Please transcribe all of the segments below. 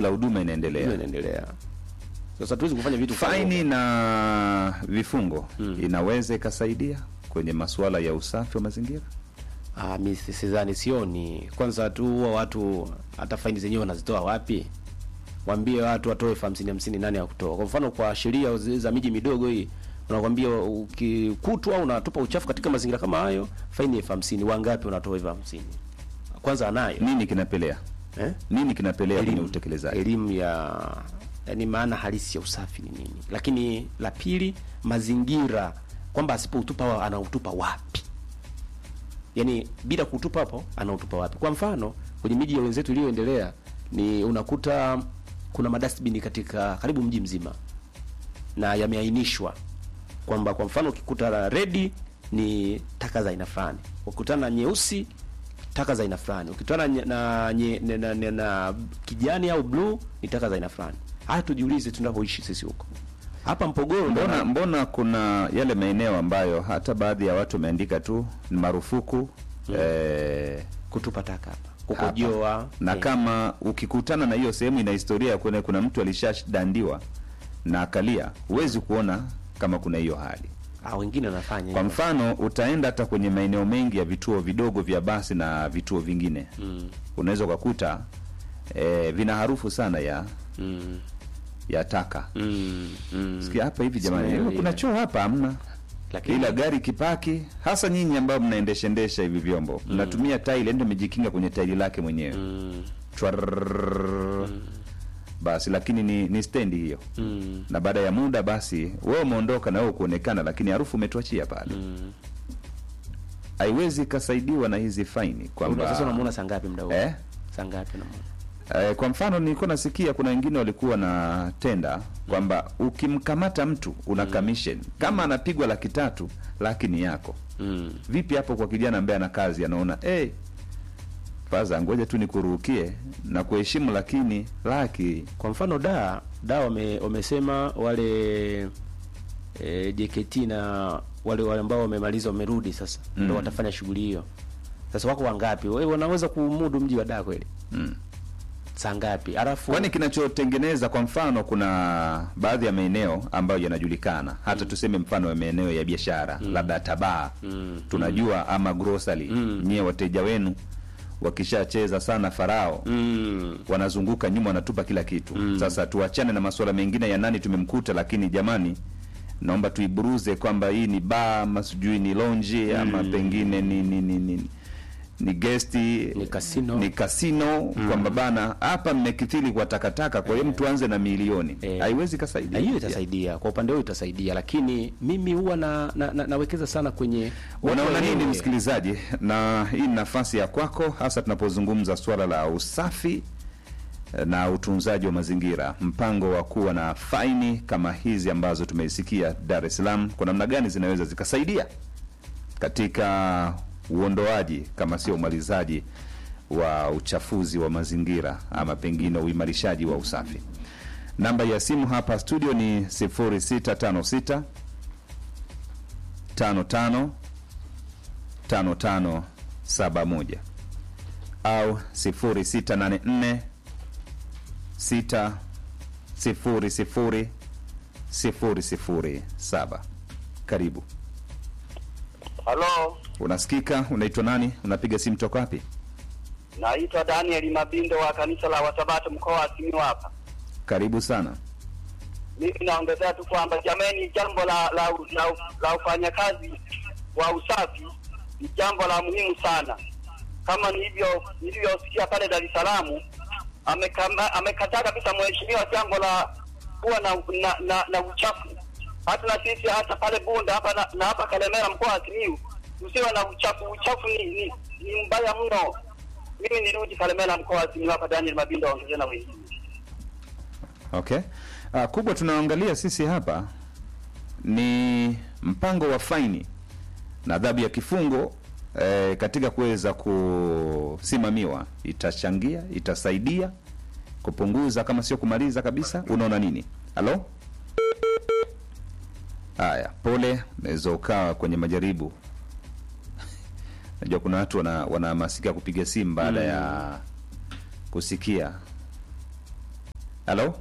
la huduma inaendelea. Hiyo inaendelea. Sasa tuwezi kufanya vitu kwa Faini na vifungo inaweza ikasaidia kwenye masuala ya usafi wa mazingira. Ah, mi si- sidhani, sioni. Kwanza tu huwa watu hata faini zenyewe wanazitoa wapi? Waambie watu watoe elfu hamsini hamsini, nani ya kutoa? Kwa mfano kwa sheria zi- za miji midogo hii unakwambia ukikutwa unatupa uchafu katika mazingira kama hayo, faini elfu hamsini. Wangapi wanatoa elfu hamsini? Kwanza anayo Nini kinapelea? eh? Nini kinapelea kwenye elimu utekelezaji? elimu ya yani maana halisi ya usafi ni nini. Lakini la pili, mazingira kwamba asipoutupa wa- anautupa wapi, yani bila kutupa hapo anautupa wapi? Kwa mfano kwenye miji ya wenzetu iliyoendelea ni unakuta kuna madustbin katika karibu mji mzima na yameainishwa kwamba kwa mfano ukikuta la redi ni taka za aina fulani, ukikutana na nyeusi taka za aina fulani, ukikutana na, na, nye- na, na, na, na kijani au bluu ni taka za aina fulani. Haya, tujiulize tunapoishi sisi huko hapa Mpogoro, Mbona, mbona mbona kuna yale maeneo ambayo hata baadhi ya watu wameandika tu ni marufuku eh, kutupa taka hapa kukojoa na eh, kama ukikutana na hiyo sehemu ina historia ya kuna, kuna mtu alishadandiwa na akalia, huwezi kuona kama kuna hiyo hali. ah, wengine wanafanya Kwa hivyo. mfano utaenda hata kwenye maeneo mengi ya vituo vidogo vya basi na vituo vingine mm, unaweza ukakuta eh, vina harufu sana ya mm, ya taka. mm, mm. Sikia hapa hivi jamani, Smell kuna ile. choo hapa hamna Lakini ila gari kipaki, hasa nyinyi ambao mnaendesha endesha hivi vyombo mnatumia tairi, ndio amejikinga kwenye tairi lake mwenyewe mm, Chwarrrrrrr. basi, lakini ni, ni stendi hiyo, mm, na baada ya muda basi wewe umeondoka na wewe kuonekana, lakini harufu umetuachia pale. mm. Haiwezi ikasaidiwa na hizi faini Una- kwamba Sasa unamuona saa ngapi mda huo? Eh? Saa ngapi unamuona? Eh, kwa mfano nilikuwa nasikia kuna wengine walikuwa na tenda kwamba ukimkamata mtu una commission kama anapigwa laki tatu laki ni yako. Mm. Vipi hapo kwa kijana ambaye ana kazi anaona hey, faza ngoja tu nikuruhukie na kuheshimu, lakini laki Kwa mfano da da wame, wamesema wale e, JKT na wale wale ambao wamemaliza wamerudi sasa Mm. ndio watafanya shughuli hiyo. Sasa wako wangapi? Wewe wanaweza kumudu mji wa da kweli? mm. Saa ngapi? Alafu Kwani kinachotengeneza kwa mfano, kuna baadhi ya maeneo ambayo yanajulikana hata tuseme mfano ya maeneo ya biashara labda tabaa Mm. tunajua ama grocery Mm. nyie wateja wenu wakishacheza sana farao mm, wanazunguka nyuma wanatupa kila kitu Mm. sasa tuachane na masuala mengine ya nani tumemkuta lakini jamani naomba tuiburuze kwamba hii ni baa ama sijui ni lonji ama pengine ni ni ni, ni, ni gesti Ni casino. ni kasino kwamba bana hapa mmekithiri kwa takataka kwa hiyo mtu anze na milioni Eh. haiwezi na kasaidia hiyo itasaidia kwa upande huo itasaidia, lakini mimi huwa na, na, na nawekeza sana kwenye watu Unaona nini wenyewe. msikilizaji, na hii ni nafasi ya kwako, hasa tunapozungumza swala la usafi eh, na utunzaji wa mazingira, mpango wa kuwa na faini kama hizi ambazo tumeisikia Dar es Salaam, kwa namna gani zinaweza zikasaidia katika uondoaji kama sio umalizaji wa uchafuzi wa mazingira ama pengine uimarishaji wa usafi. Namba ya simu hapa studio ni 0656 55 5571 au 0684 6 00 007. Karibu. Halo, Unasikika? Unaitwa nani? Unapiga simu toka wapi? naitwa Daniel Mabindo wa kanisa la Wasabato mkoa wa Simiyu hapa. Karibu sana. Mimi naongezea tu kwamba jamani, jambo la la, la, la ufanyakazi wa usafi ni jambo la muhimu sana, kama nilivyo nilivyosikia pale Dar es Salaam, amekama- amekataa kabisa mheshimiwa jambo la kuwa na na, na, na uchafu. Hata na sisi hata pale Bunda hapa na, na hapa Kalemera mkoa wa Simiyu tusiwe na uchafu. Uchafu ni, ni, ni mbaya mno. Mimi nirudi Kalemera mkoa wa Simiyu hapa, Daniel Mabindo aongezee na wengine. Okay. Uh, kubwa tunaangalia sisi hapa ni mpango wa faini na adhabu ya kifungo eh, katika kuweza kusimamiwa, itachangia, itasaidia kupunguza kama sio kumaliza kabisa. Unaona nini? Halo? Haya, pole, unaweza ukawa kwenye majaribu. Najua kuna watu wana wanahamasika kupiga simu baada ya kusikia halo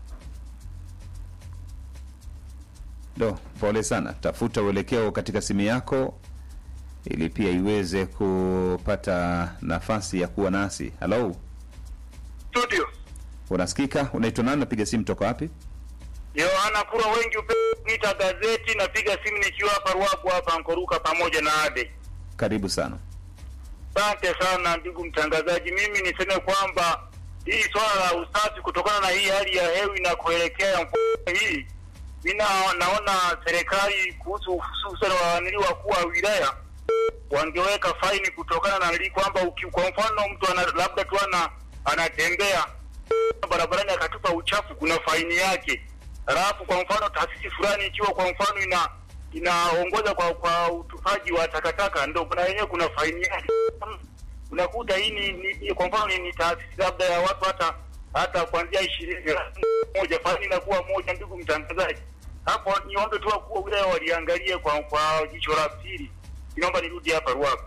do pole sana tafuta uelekeo katika simu yako ili pia iweze kupata nafasi ya kuwa nasi halo studio unasikika unaitwa nani napiga simu toka wapi Yohana Kura, wengi upita gazeti. Napiga simu nikiwa hapa Ruaku hapa Nkoruka pamoja na Ade. karibu sana Asante sana ndugu mtangazaji, mimi niseme kwamba hii swala la usafi kutokana na hii hali ya hewa na kuelekea mvua hii, mi na- naona serikali kuhusu hususan wanili wakuu wa wilaya wangeweka faini kutokana na nili kwamba uki- kwa mfano mtu ana, labda tu ana anatembea barabarani akatupa uchafu, kuna faini yake. Halafu kwa mfano taasisi fulani ikiwa kwa mfano ina inaongoza kwa kwa utupaji wa takataka, ndo kuna yenyewe kuna faini yake. Unakuta hii ni, ni, ni kwa mfano ni, ni taasisi labda ya watu hata hata kuanzia ishirini moja, faini inakuwa moja. Ndugu mtangazaji, hapo niombe tu wakuu wa wilaya waliangalie kwa kwa jicho la pili. Inaomba nirudi hapa Ruaku.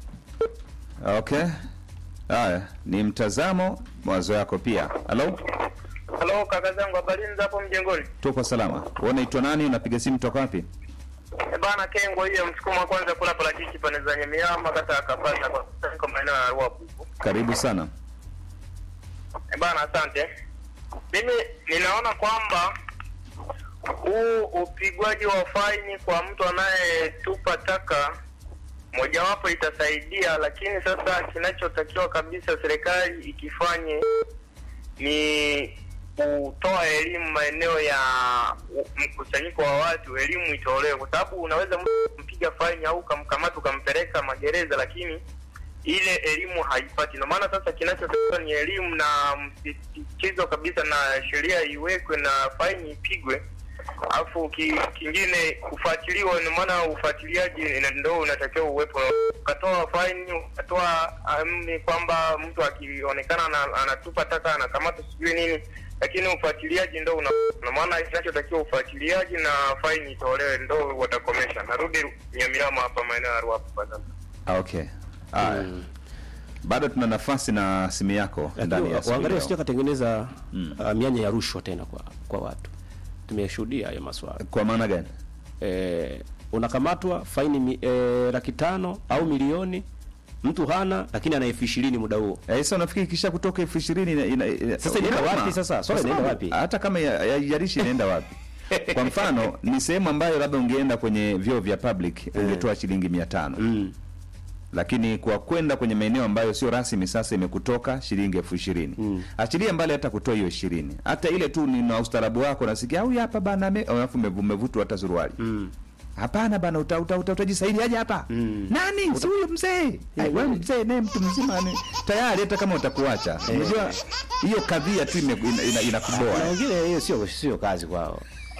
okay haya ni mtazamo mawazo yako pia halo Halo kaka zangu, habari za hapo mjengoni? tuko salama wewe unaitwa nani unapiga simu toka wapi E bana, Kengo hiyo msukumo wa kwanza kula parachichi pande za Nyamiama kata akapata kwa kwa maeneo ya Ruaku. karibu sana E bana, asante. Mimi ninaona kwamba huu upigwaji wa faini kwa mtu anayetupa taka mojawapo itasaidia, lakini sasa kinachotakiwa kabisa serikali ikifanye ni kutoa elimu maeneo ya u- mkusanyiko wa watu, elimu itolewe, kwa sababu unaweza mtu kumpiga faini au ukamkamata ukampeleka magereza, lakini ile elimu haipati. Ndio maana sasa kinachotakiwa ni elimu na msisitizo kabisa, na sheria iwekwe na faini ipigwe, alafu ki, kingine kufuatiliwa. Ndio maana ufuatiliaji ina- ndio unatakiwa uwepo. Ukatoa faini, ukatoa amri kwamba mtu akionekana ana- anatupa taka anakamata sijui nini, lakini ufuatiliaji ndo una ndio maana kinachotakiwa ufuatiliaji na faini itolewe, ndo watakomesha. Narudi Nyamirama hapa maeneo ya Ruapu kwa sasa. Ah, okay haya bado tuna nafasi na simu yako ndani ya Lakini simu waangalie leo. wasije katengeneza uh, mianya ya rushwa tena kwa kwa watu. Tumeshuhudia hayo maswala. kwa maana gani Eh, unakamatwa faini mi, eh, laki tano au milioni, mtu hana lakini ana elfu ishirini muda huo. Eh, sasa unafikiri kisha kutoka elfu ishirini ina, ina, ina, Sasa inaenda unaona? wapi sasa? Swala Kwa inaenda sababu wapi? Hata kama ya- haijalishi inaenda wapi. Kwa mfano ni sehemu ambayo labda ungeenda kwenye vyoo vya public ungetoa shilingi mia tano Mm. lakini kwa kwenda kwenye maeneo ambayo sio rasmi sasa imekutoka shilingi elfu ishirini Mm. achilia mbali hata kutoa hiyo ishirini hata ile tu ni na ustaarabu wako nasikia au hapa bana ame- alafu umevu- umevutwa hata suruali Mm. hapana bana uta, uta, uta, utajisaidi aje hapa Mm. nani si huyo mzee Ai, wewe mzee naye mtu mzima ni tayari hata kama utakuacha unajua hiyo kadhia tu ime- ina- ina- Na inakuboa wengine hiyo sio sio kazi kwao.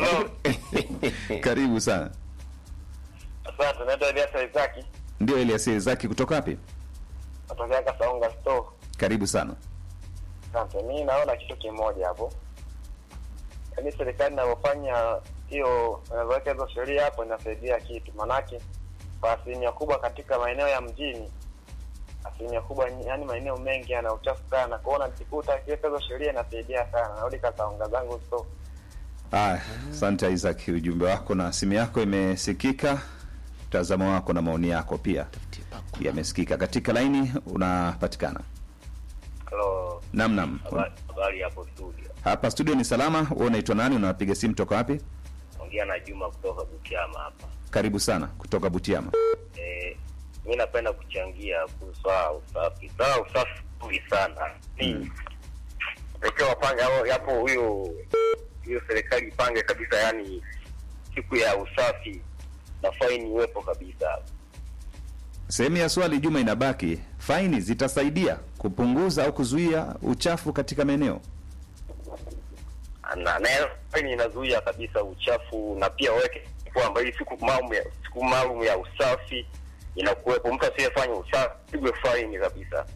karibu sana Asante, naitwa Eliasa Isaki, ndio Elias zaki kutoka wapi natokea Kasaunga store. karibu sana Asante, mi naona kitu kimoja hapo, yaani serikali inavyofanya hiyo, inavyoweka hizo sheria hapo inasaidia kitu, manake kwa asilimia kubwa katika maeneo ya mjini, asilimia kubwa, yaani maeneo mengi yana uchafu sana, kuona nikikuta akiweka hizo sheria inasaidia sana. Narudi Kasaunga zangu store. Haya, asante Isaac, ujumbe wako na simu yako imesikika, mtazamo wako na maoni yako pia yamesikika. Katika laini unapatikana. Halo, Nam nam, habari hapo studio, hapa studio ni salama. Wewe unaitwa nani? Unapiga simu toka wapi? ongea na Juma kutoka Butiama hapa. Karibu sana kutoka Butiama. Eh, mi napenda kuchangia kuhusu swala la usafi. Swala la usafi zuri sana ni takiwa wapange au yapo huyo hiyo serikali ipange kabisa, yani siku ya usafi na faini iwepo kabisa. Sehemu ya swali Juma inabaki, faini zitasaidia kupunguza au kuzuia uchafu katika maeneo? Na, na hiyo faini inazuia kabisa uchafu, na pia waweke kwamba hii siku maalum ya siku maalum ya usafi inakuwepo, mtu asiyefanya usafi pigwe faini kabisa.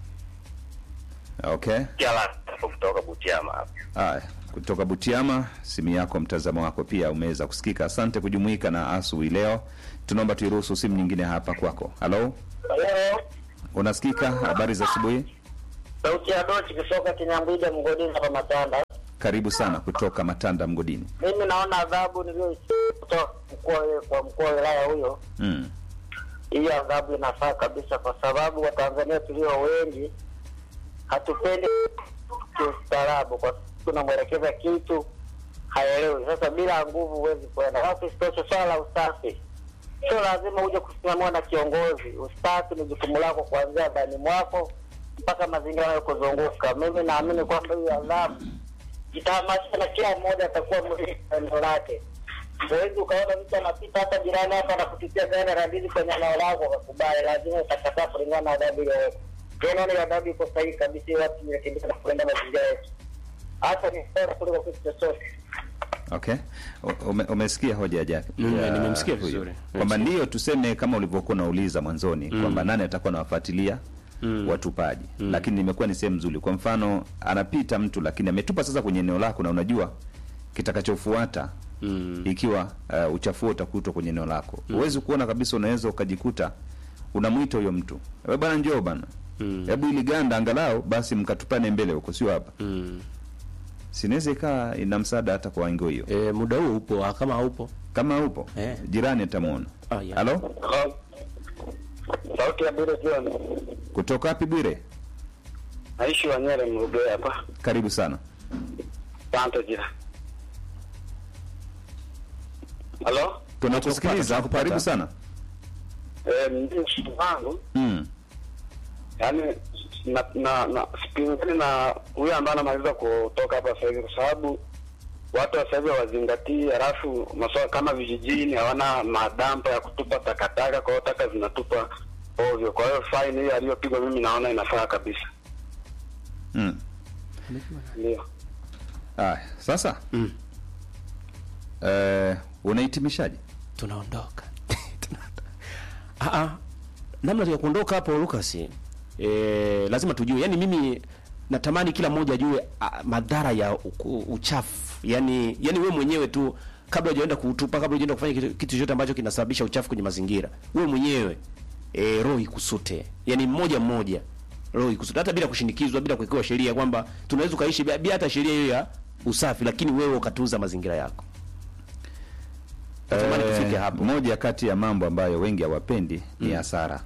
Okay. Kiala kutoka Butiama hapa. Haya, kutoka Butiama, simu yako, mtazamo wako pia umeweza kusikika. Asante kujumuika na asubuhi leo. Tunaomba tuiruhusu simu nyingine hapa kwako. Halo, Halo, unasikika? Habari za asubuhi. sauti ya Dochi kutoka Kinyambwide mgodini hapa Matanda. karibu sana kutoka Matanda Mgodini. Mimi naona adhabu niliyoisikia kutoka mkoa kwa mkuu wa wilaya huyo, Mm. hiyo adhabu inafaa kabisa, kwa sababu Watanzania tulio wengi hatupendi kiustaarabu, kwa sababu tunamwelekeza kitu haelewi. Sasa bila nguvu huwezi kwenda. Alafu isitoshe, swala la usafi sio lazima uje kusimamiwa na kiongozi. Usafi ni jukumu lako kuanzia ndani mwako mpaka mazingira yanayokuzunguka. Mimi naamini kwamba hiyo adhabu itahamasisha na kila mmoja atakuwa mlinzi wa eneo lake. Huwezi ukaona mtu anapita hata jirani hapa anakutupia gari la ndizi kwenye eneo lako ukakubali, lazima utakataa kulingana na adhabu iliyowekwa. Ndio naona hiyo adhabu iko sahihi kabisa, ili watu jirekebisha na kulinda mazingira yetu, hata ni bora kuliko kitu chochote. Okay. U- Ume, umesikia hoja ya Mm, ya nimemsikia huyu. vizuri. Kwamba ndio tuseme kama ulivyokuwa unauliza mwanzoni kwamba nani atakuwa anawafuatilia watupaji. Lakini nimekuwa ni sehemu nzuri. Kwa mfano anapita mtu lakini ametupa sasa kwenye eneo lako na unajua kitakachofuata Mm. ikiwa uh, uchafuo utakutwa kwenye eneo lako. Huwezi kuona kabisa, unaweza ukajikuta unamwita huyo mtu. Wewe bwana njoo bwana. Mm. Hebu ili ganda angalau basi mkatupane mbele huko sio hapa. Mm. Sinaweza ikawa ina msaada hata kwa wango hiyo. E, muda huo upo ah, kama haupo Kama upo Eh. jirani atamwona. Ah, yeah. Halo, Sauti ya bure John, kutoka wapi Bwire? naishi Wanyere Mrugwe hapa. Karibu sana. Asante jina. Halo, Tunakusikiliza. tunakupata. Karibu sana. eh, mimi mshukuru wangu Mm. yaani na na na sipingani na huyo ambaye anamaliza kutoka hapa sasa hivi, kwa sababu watu sasa hivi hawazingatii, halafu masuala kama vijijini hawana madampa ya kutupa takataka, kwa hiyo taka zinatupa ovyo. Kwa hiyo faini hiyo aliyopigwa, mimi naona inafaa kabisa, Mm. ndio. Aya, sasa Mm. eh, unahitimishaje? tunaondoka Tunaondoka. Ah, ah. namna ya kuondoka hapo Lucas eh, lazima tujue yani mimi natamani kila mmoja ajue ah, madhara ya uku- uchafu yani yani wewe mwenyewe tu kabla hujaenda kuutupa kabla hujaenda kufanya kitu, kitu chochote ambacho kinasababisha uchafu kwenye mazingira wewe mwenyewe eh, roho ikusute yani mmoja mmoja roho ikusute hata bila kushinikizwa bila kuwekewa sheria kwamba tunaweza ukaishi bila bila hata sheria hiyo ya usafi lakini wewe ukatunza mazingira yako natamani Eh, tufike hapo Moja kati ya mambo ambayo wengi hawapendi ni hasara.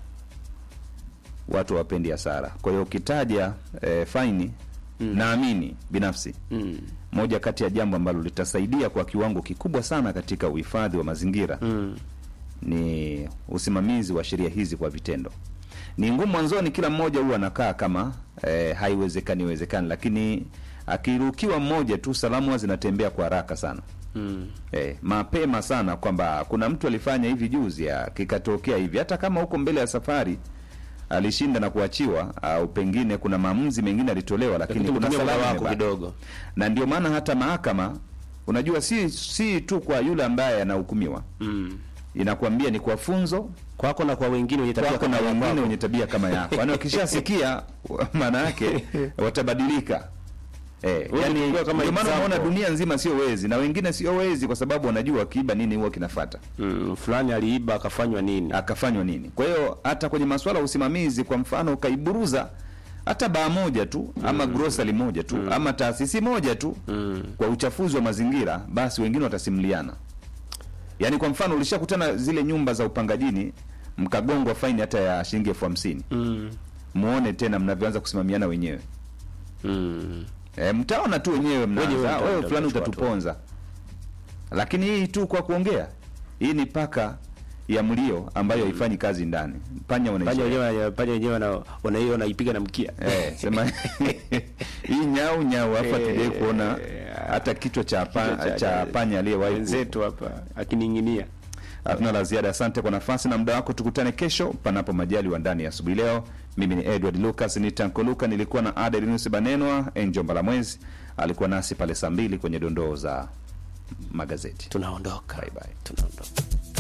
Watu hawapendi hasara. Kwa hiyo ukitaja eh, faini naamini binafsi mm. moja kati ya jambo ambalo litasaidia kwa kiwango kikubwa sana katika uhifadhi wa mazingira Mm. ni usimamizi wa sheria hizi kwa vitendo. Ni ngumu mwanzoni, kila mmoja huwa anakaa kama eh, haiwezekani iwezekani, lakini akirukiwa mmoja tu, salamu huwa zinatembea kwa haraka sana Mm. eh, mapema sana kwamba kuna mtu alifanya hivi juzi, ya, kikatokea hivi, hata kama huko mbele ya safari alishinda na kuachiwa au pengine kuna maamuzi mengine alitolewa, lakini Lakini kuna tumia muda salama wako imebaki. kidogo. na ndio maana hata mahakama unajua, si si tu kwa yule ambaye anahukumiwa, Mm. inakuambia ni kwa funzo Kwako na kwa wengine wenye tabia kwako kama na ya wengine kwako. wenye tabia kama yako, yaani wakishasikia maana yake watabadilika. Eh, Wewe yani ukiwa kama ndio maana example. unaona dunia nzima sio wezi na wengine sio wezi kwa sababu wanajua kiiba nini huwa kinafata Mm, fulani aliiba akafanywa nini? akafanywa nini. Kwa hiyo hata kwenye masuala ya usimamizi, kwa mfano, ukaiburuza hata baa moja tu ama grocery moja tu ama taasisi moja tu Mm. kwa uchafuzi wa mazingira, basi wengine watasimuliana. Yaani kwa mfano, ulishakutana zile nyumba za upangajini mkagongwa faini hata ya shilingi elfu hamsini Mm. muone tena mnavyoanza kusimamiana wenyewe. Mm. E, mtaona tu wenyewe Wenyewe mnaanza mta- wewe mta- fulani mtachukua utatuponza. Lakini hii tu kwa kuongea, hii ni paka ya mlio ambayo haifanyi kazi ndani. Panya Panya wanaishi. wenyewe panya wenyewe wana wanaiyo wanaipiga na mkia. Eh, sema hii nyau nyau hapa Eh, tujai kuona eh, hata kichwa cha, pa, kichwa cha- cha panya aliyewahi ku- Wenzetu hapa akining'inia. Hatuna la ziada. Asante kwa nafasi na muda wako. Tukutane kesho panapo majaliwa ndani ya asubuhi leo. Mimi ni Edward Lucas ni Tanko Luka, nilikuwa na Adelinus Banenwa. Enjo Mbalamwezi alikuwa nasi pale saa mbili kwenye dondoo za magazeti. Tunaondoka. Bye bye. Tunaondoka.